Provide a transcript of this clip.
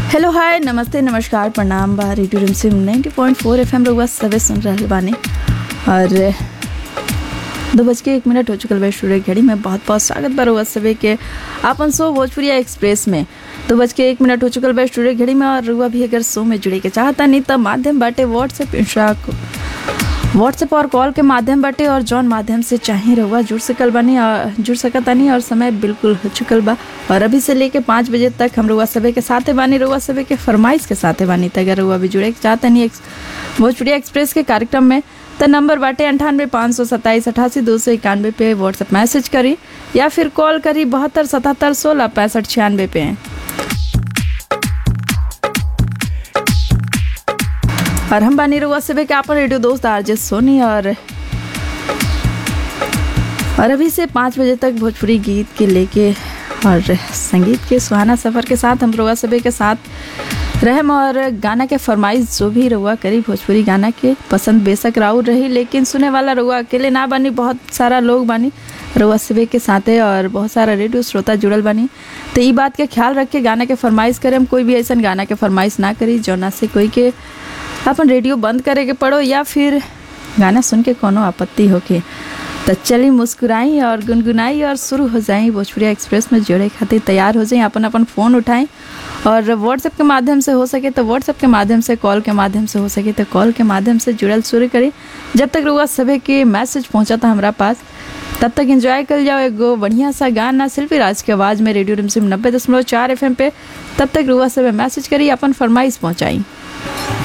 hello hi नमस्ते नमस्कार प्रणाम बा radio Rimsim 90.4 point four F M रउआ सबे सुन रहल बानी और दो बज के एक मिनट हो चुकल बा स्टूडियो घड़ी में बहुत बहुत स्वागत बा रउआ सबे के आपन शो भोजपुरिया एक्सप्रेस में दो बज के एक मिनट हो चुकल बा स्टूडियो घड़ी में और रउआ भी अगर शो में जुड़े के चाहता नहीं तो माध्यम बाटे व्हाट्सएप इंस्टा व्हाट्सएप और कॉल के माध्यम बाटे और जौन माध्यम से चाहे रहुआ जुड़ सकल बानी और जुड़ सकतानी और समय बिल्कुल हो चुकल बा और अभी से लेके पाँच बजे तक हम रउआ सबे के साथे बानी रउआ सबे के फरमाइश के साथे बानी त अगर रउआ भी जुड़े के चाहतनी एक्स- भोजपुरी एक्सप्रेस के कार्यक्रम में त नंबर बाटे अंठानवे पाँच सौ सत्ताईस अठासी दो सौ इक्यानवे पे व्हाट्सएप मैसेज करी या फिर कॉल करी बहत्तर सतहत्तर सोलह पैंसठ छियानवे पे और हम बानी रउआ सबे के आपन रेडियो दोस्त आरजे सोनी और और अभी से पाँच बजे तक भोजपुरी गीत के लेके और संगीत के सुहाना सफ़र के साथ हम रउआ सबे के साथ रहम और गाना के फरमाइश जो भी रउआ करी भोजपुरी गाना के पसंद बेशक राउर रही लेकिन सुने वाला रउआ अकेले ना बानी बहुत सारा लोग बानी रउआ सबे के साथे और बहुत सारा रेडियो श्रोता जुड़ल बानी तो ई बात के ख्याल रख के गाना के फरमाइश करे हम कोई भी ऐसा गाना के फरमाइश ना करी जौना से कोई के अपन रेडियो बंद करे के पड़ो या फिर गाना सुन के कोनो आपत्ति होके तो चली मुस्कुराई और गुनगुनाई और शुरू हो जाई भोजपुरी एक्सप्रेस में जोड़े खातिर तैयार हो जाई अपन अपन फ़ोन उठाएं और व्हाट्सएप के माध्यम से हो सके तो व्हाट्सएप के माध्यम से कॉल के माध्यम से हो सके तो कॉल के माध्यम से जुड़ल शुरू करी जब तक रुआ सभी के मैसेज पहुंचा था हमारा पास तब तक एंजॉय कर जाओ एगो बढ़िया सा गाना सिल्फी राज के आवाज़ में रेडियो रिमसिम नब्बे दशमलव चार एफ पे तब तक रुआ सब मैसेज करी अपन फरमाइश पहुंचाई